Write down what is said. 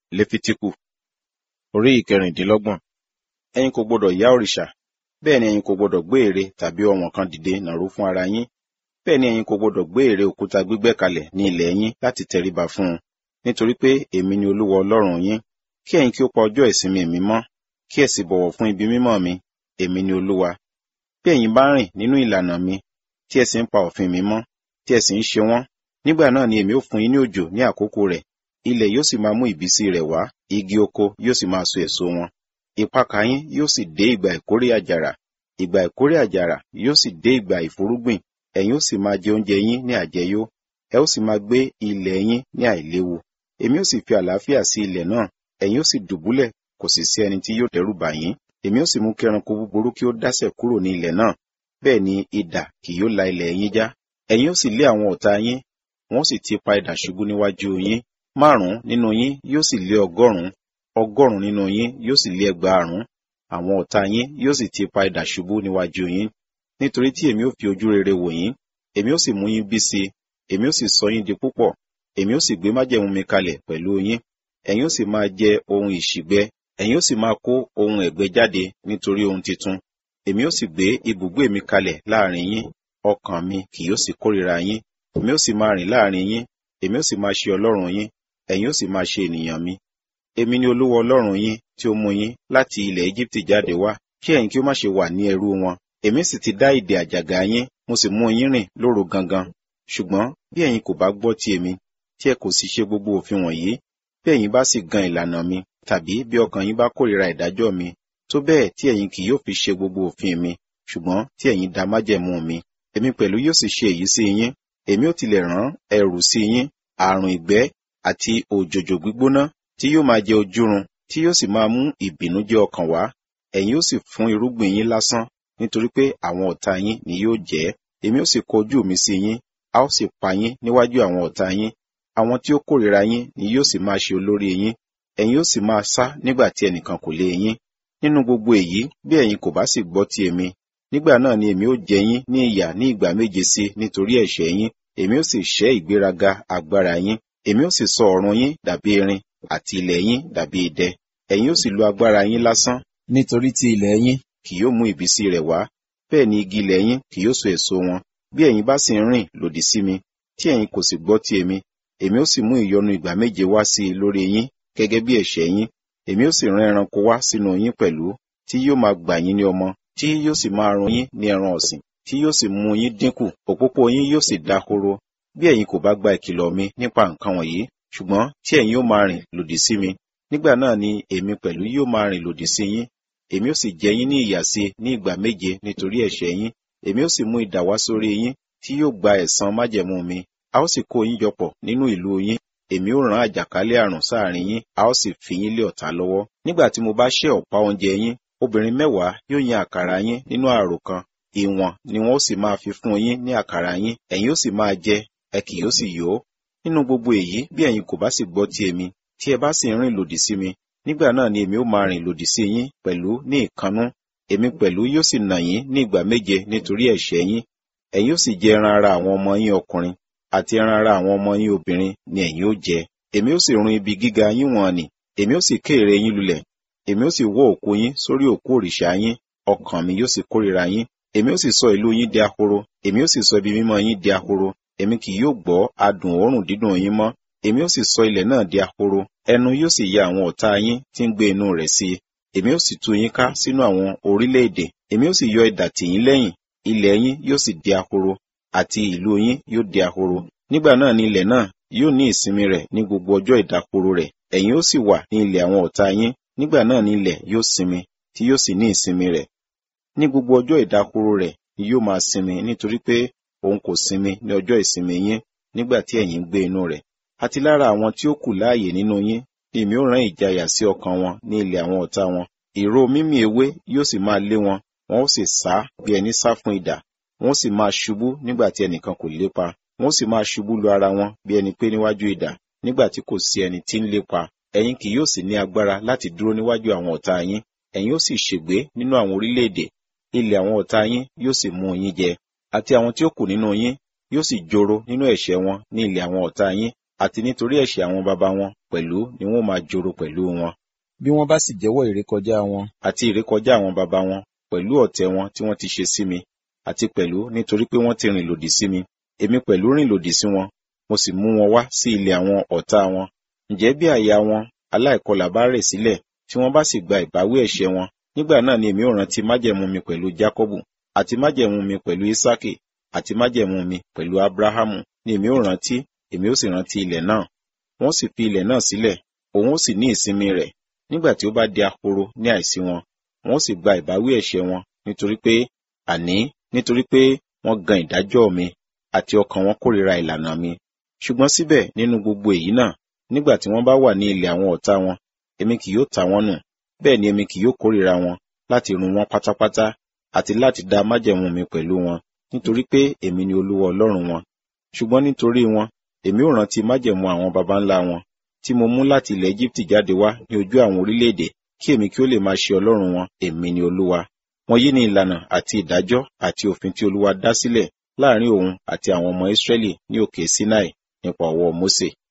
Léfítíkù orí ìkẹrìndínlọ́gbọ̀n. Ẹ̀yin kò gbọdọ̀ yá òrìṣà, bẹ́ẹ̀ ni ẹ̀yin kò gbọdọ̀ gbé ère tàbí ọ̀wọ̀n kan dìde nàró fún ara yín. Bẹ́ẹ̀ ni ẹ̀yin kò gbọdọ̀ gbé ère òkúta gbígbẹ́ kalẹ̀ ní ilẹ̀ yín láti tẹríba fún un. Nítorí pé èmi ni Olúwa Ọlọ́run yín. Kí ẹ̀yin kí ó pa ọjọ́ ìsinmi mi mọ́, kí ẹ sì bọ̀wọ̀ fún ibi mímọ́ mi, èmi ni Olúwa. Bí ẹ̀yin bá rìn nínú ìlànà mi, tí ẹ sì ń pa òfin mi mọ́, tí ẹ sì ń ṣe wọ́n, nígbà náà ni èmi ó fún yín ní òjò ní àkókò rẹ̀, ilẹ̀ yóò sì máa mú ìbísí rẹ̀ wá, igi oko yóò sì máa so èso wọn. Ìpakà yín yóò sì dé ìgbà ìkórè àjàrà, ìgbà ìkórè àjàrà yóò sì dé ìgbà ìfúrúgbìn, ẹ̀yin ó sì máa jẹ oúnjẹ yín ní àjẹyó, ẹ ó sì máa gbé ilẹ̀ yín ní àìléwu. Èmi ó sì fi àlàáfíà sí ilẹ̀ náà, ẹ̀yin ó sì dùbúlẹ̀, kò sì sí ẹni tí yóò dẹ́rù bà yín. Èmi ó sì mú kí ẹranko búburú kí ó dásẹ̀ kúrò ní ilẹ̀ náà, bẹ́ẹ̀ ni idà kì yóò la ilẹ̀ yín já. Ẹ̀yin ó sì lé àwọn ọ̀tá yín, wọn ó sì ti pa idà ṣubú níwájú yín. Márùn-ún nínú yín yóò sì lé ọgọ́rùn-ún, ọgọ́rùn-ún nínú yín yóò sì lé ẹgbàárùn-ún. Àwọn ọ̀tá yín yóò sì ti pa idà ṣubú níwájú yín. Nítorí tí èmi ó fi ojú rere wò yín, èmi ó sì mú yín bí si, èmi ó sì sọ yín di púpọ̀, èmi ó sì gbé májẹ̀mú mi kalẹ̀ pẹ̀lú yín. Ẹ̀yin ó sì máa jẹ ohun ìṣìgbẹ, ẹ̀yin ó sì máa kó ohun ẹ̀gbẹ́ jáde nítorí ohun titun. Èmi ó sì gbé ibùgbé mi kalẹ̀ láàrin yín, ọkàn mi kì yóò sì kórìíra yín. Èmi ó sì máa rìn láàrin yín, èmi ó sì máa ṣe Ọlọ́run yín, ẹ̀yin ó sì máa ṣe ènìyàn mi. Èmi ni Olúwa Ọlọ́run yín tí ó mú yín láti ilẹ̀ Égíptì jáde wá, kí ẹ̀yin kí ó má ṣe wà ní ẹrú wọn. Èmi sì ti dá ìdè àjàgà yín, mo sì mú yín rìn lóru gangan. Ṣùgbọ́n bí ẹ̀yin kò bá gbọ́ ti èmi, tí ẹ kò sì ṣe gbogbo òfin wọ̀nyí, bí ẹ̀yin bá sì gan ìlànà mi, tàbí bí ọkàn yín bá kórìíra ìdájọ́ mi, tó bẹ́ẹ̀ tí ẹ̀yin kì yóò fi ṣe gbogbo òfin mi, ṣùgbọ́n tí ẹ̀yin da májẹ̀mú mi, èmi pẹ̀lú yóò sì ṣe èyí sí yín. Èmi ó tilẹ̀ rán ẹ̀rù sí yín, àrùn ìgbẹ́ àti òjòjò gbígbóná tí yóò máa jẹ ojúrun, tí yóò sì máa mú ìbìnújẹ́ ọkàn wá. Ẹ̀yin ó sì fún irúgbìn yín lásán, nítorí pé àwọn ọ̀tá yín ni yóò jẹ ẹ́. Èmi ó sì kọ ojú mi sí yín, a ó sì pa yín níwájú àwọn ọ̀tá yín. Àwọn tí ó kórìíra yín ni yóò sì máa ṣe olórí yín. Ẹ̀yin ó sì máa sá nígbà tí ẹnìkan kò lé yín. Nínú gbogbo èyí, bí ẹ̀yin kò bá sì gbọ́ ti èmi, nígbà náà ni èmi ó jẹ yín ní ìyà ní ìgbà méje sí nítorí ẹ̀ṣẹ̀ yín. Èmi ó sì ṣẹ́ ìgbéraga agbára yín. Èmi ó sì sọ ọ̀run yín dàbí erin àti ilẹ̀ yín dàbí idẹ. Ẹ̀yin ó sì lo agbára yín lásán, nítorí tí ilẹ̀ yín kì yóò mú ìbísí rẹ̀ wá. Bẹ́ẹ̀ ni igi ilẹ̀ yín kì yóò so èso wọn. Bí ẹ̀yin bá sì ń rìn lòdì sí mi, tí ẹ̀yin kò sì gbọ́ ti èmi, èmi ó sì mú ìyọnu ìgbà méje wá sí i lórí yín gẹ́gẹ́ bí ẹ̀ṣẹ̀ yín. Èmi ó sì rán ẹranko wá sínú yín pẹ̀lú, tí yóò máa gbà yín ní ọmọ, tí yóò sì máa run yín ní ẹran ọ̀sìn, tí yóò sì mú yín dínkù, òpópó yín yóò sì dahoro. Bí ẹ̀yin kò bá gba ìkìlọ̀ mi nípa nǹkan wọ̀nyí, ṣùgbọ́n tí ẹ̀yin ó máa rìn lòdì sí mi, nígbà náà ni èmi pẹ̀lú yóò máa rìn lòdì sí yín. Èmi ó sì jẹ yín ní ìyà sí ní ìgbà méje nítorí ẹ̀ṣẹ̀ yín. Èmi ó sì mú idà wá sórí yín, tí yóò gba ẹ̀san májẹ̀mú mi. A ó sì kó yín jọpọ̀ nínú ìlú yín. Èmi ó rán àjàkálẹ̀ àrùn sáàrin yín, a ó sì fi yín lé ọ̀tá lọ́wọ́. Nígbà tí mo bá ṣẹ́ ọ̀pá oúnjẹ yín, obìnrin mẹ́wàá yóò yan àkàrà yín nínú àrò kan. Ìwọ̀n ni wọ́n ó sì máa fi fún yín ní àkàrà yín, ẹ̀yin ó sì máa jẹ, ẹ kì yóò sì yó. Nínú gbogbo èyí, bí ẹ̀yin kò bá sì gbọ́ ti èmi, tí ẹ bá sì ń rìn lòdì sí mi, nígbà náà ni èmi ó máa rìn lòdì sí yín pẹ̀lú ní ìkannú. Èmi pẹ̀lú yóò sì nà yín ní ìgbà méje nítorí ẹ̀ṣẹ̀ yín. Ẹ̀yin ó sì jẹ ẹran ara àwọn ọmọ yín ọkùnrin, àti ẹran ara àwọn ọmọ yín obìnrin ni ẹ̀yin ó jẹ. Èmi ó sì run ibi gíga yín wọ̀n nì, èmi ó sì ké ère yín lulẹ̀. Èmi ó sì wó òkú yín sórí òkú òrìṣà yín, ọkàn mi yóò sì kórìíra yín. Èmi ó sì sọ ìlú yín di ahoro, èmi ó sì sọ ibi mímọ́ yín di ahoro. Èmi kì yóò gbọ́ adùn òórùn dídùn yín mọ́. Èmi ó sì sọ ilẹ̀ náà di ahoro, ẹnu yóò sì ya àwọn ọ̀tá yín tí ń gbé inú rẹ̀ sí i. Èmi ó sì tú yín ká sínú àwọn orílẹ̀-èdè. Èmi ó sì yọ idà tì yín lẹ́yìn, ilẹ̀ yín yóò sì di ahoro, àti ìlú yín yóò di ahoro. Nígbà náà ni ilẹ̀ náà yóò ní ìsinmi rẹ̀ ní gbogbo ọjọ́ ìdákoro rẹ̀. Ẹ̀yin ó sì wà ní ilẹ̀ àwọn ọ̀tá yín. Nígbà náà ni ilẹ̀ yóò sinmi, tí yóò sì ní ìsinmi rẹ̀. Ní gbogbo ọjọ́ ìdákoro rẹ̀ ni yóò máa sinmi nítorí pé òun kò sinmi ní ọjọ́ ìsinmi yín nígbà tí ẹ̀yin ń gbé inú rẹ̀. Àti lára àwọn tí ó kù láàyè nínú yín ni èmi ó rán ìjayà sí ọkàn wọn ní ilẹ̀ àwọn ọ̀tá wọn. Ìró mímì ewé yóò sì máa lé wọn, wọn ó sì sá bí ẹni sá fún idà. Wọn ó sì máa ṣubú nígbà tí ẹnìkan kò lépa. Wọn ó sì máa ṣubú lu ara wọn bí ẹni pé níwájú idà, nígbà tí kò sí ẹni tí ń lépa. Ẹ̀yin kì yóò sì ní agbára láti dúró níwájú àwọn ọ̀tá yín. Ẹ̀yin ó sì ṣègbé nínú àwọn orílẹ̀-èdè. Ilẹ̀ àwọn ọ̀tá yín yóò sì mú yín jẹ. Àti àwọn tí ó kù nínú yín yóò sì joro nínú ẹ̀ṣẹ̀ wọn ní ilẹ̀ àwọn ọ̀tá yín àti nítorí ẹ̀ṣẹ̀ àwọn baba wọn pẹ̀lú ni wọ́n máa joro pẹ̀lú wọn. bí wọ́n bá sì jẹ́wọ́ ìrékọjá wọn àti ìrékọjá àwọn baba wọn pẹ̀lú ọ̀tẹ̀ wọn tí wọ́n ti ṣe sí mi àti pẹ̀lú nítorí pé wọ́n ti rìn lòdì sí mi èmi pẹ̀lú rìn lòdì sí wọn mo sì mú wọn wá sí ilẹ̀ àwọn ọ̀tá wọn ǹjẹ́ bí àyà wọn aláìkọlà bá rẹ̀ sílẹ̀ tí wọ́n bá sì gba ìbáwí ẹ̀ṣẹ̀ wọn nígbà náà ni èmi ò rántí májẹ̀mú mi pẹ̀lú jákọ́bù àti májẹ̀mú mi pẹ̀lú ísákì àti májẹ̀mú mi pẹ̀lú abrahamu ni èmi ò rántí èmi ó sì rántí ilẹ̀ náà wọ́n sì fi ilẹ̀ náà sílẹ̀ òun ó sì ní ìsinmi rẹ̀ nígbà tí ó bá di ahoro ní àìsí wọn wọ́n sì gba ìbáwí ẹ̀ṣẹ̀ wọn nítorí pé àní nítorí pé wọ́n gan ìdájọ́ mi àti ọkàn wọn kórìíra ìlànà mi ṣùgbọ́n síbẹ̀ nínú gbogbo èyí náà nígbà tí wọ́n bá wà ní ilẹ̀ àwọn ọ̀tá wọn èmi kì yóò ta wọ́n nù bẹ́ẹ̀ ni èmi kì yóò kórìíra wọn láti run wọn pátápátá àti láti dá májẹ̀mú mi pẹ̀lú wọn nítorí pé èmi ni olúwa ọlọ́run wọn ṣùgbọ́n nítorí wọn èmi ò rántí májẹ̀mú àwọn baba ńlá wọn tí mo mú láti ilẹ̀ Éjíptì jáde wá ní ojú àwọn orílẹ̀-èdè kí èmi kí ó lè máa ṣe ọlọ́run wọn èmi ni olúwa wọ̀nyí ni ìlànà àti ìdájọ́ àti òfin tí olúwa dá sílẹ̀ láàrin òun àti àwọn ọmọ Ísírẹ́lì ní òkè Sinai nípa ọwọ́ Mósè